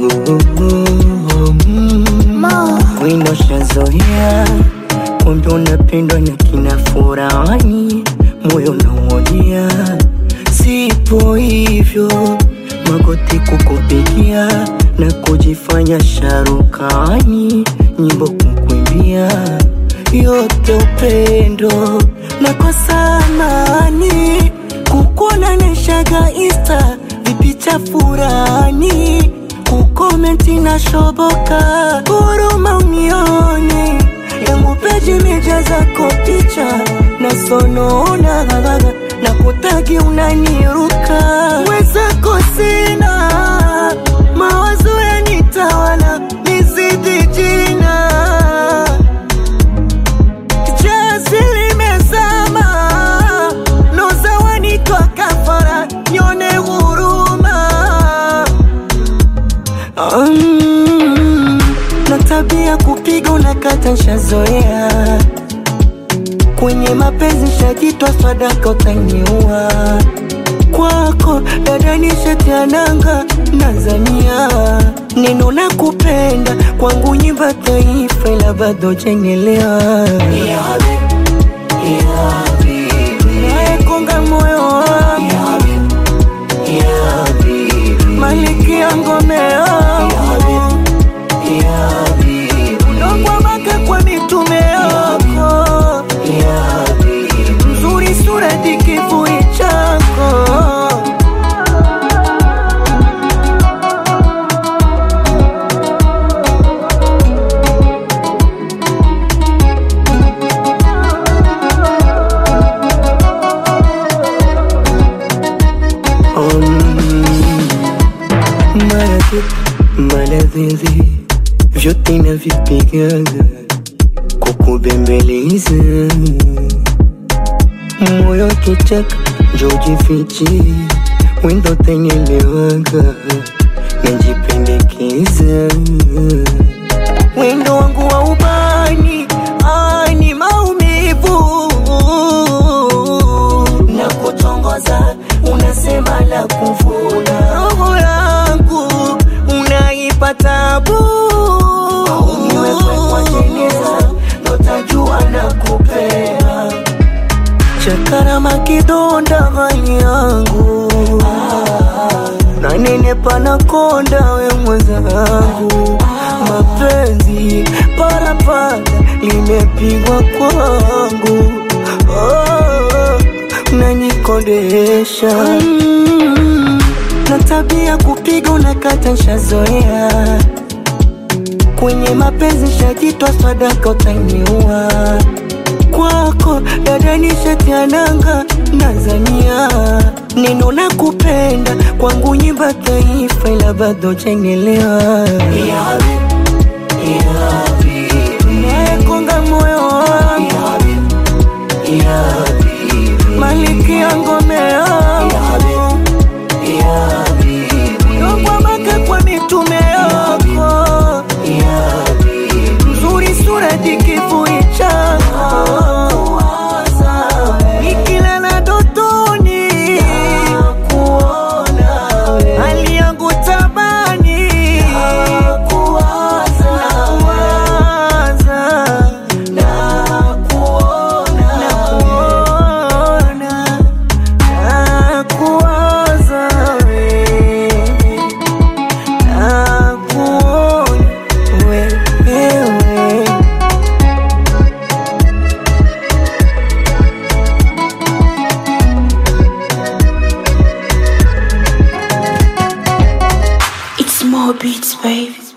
Wino shazoea kumbe unapendwa na kina furani, moyo nauonia, sipo hivyo magoti kukupigia na kujifanya sharukani, nyimbo kukuimbia yote upendo na kwa samani kukuona neshaga insta vipicha furani kukomenti na shoboka huruma unioni yangu peji meja zako picha na sonona na kutagi unaniruka wezako sina mawazo yanitawala nizidi jina jazi limezama noza wanitwa kafara nyone huruma Mm, na tabia kupiga unakata nshazoea kwenye mapenzi shajitwa sadaka utaniua kwako dada nishatiananga Tanzania neno na kupenda kwangu nyimba taifa ila bado jengelewa nayekonga moyo wangu maliki ya ngome yangu udokwamaka kwa mitume yako mzuri sura dikivui chako maradhi maradhi vyote navipigaga kukubembeleza moyo kichaka njojifichi wendo tanyelewaga najipendekeza wendo wangu wa ubani ani maumivu na kutongoza unasema la kuvuna roho yangu unaipa tabu niwekwe kwa jeneza notajua na kupea chakarama kidonda ghali yangu na nene panakonda we mwenzangu mapenzi parapara limepigwa kwangu oh, nanikondesha mm, na tabia kupiga unakata nshazoea kwenye mapenzi shajitwa sadaka utaniua kwako dada nishatiananga Tanzania neno na kupenda kwangu nyimba taifa ila bado jengelewa nayekonga moyo wangu maliki ya ngome yangu udokwamaka kwa mitume yako mzuri sura dikivui chako nikilala dotoni hali yangu tabani nakuwaza nakuona nakuwaza wewe nakuona wewe It's more beats, baby.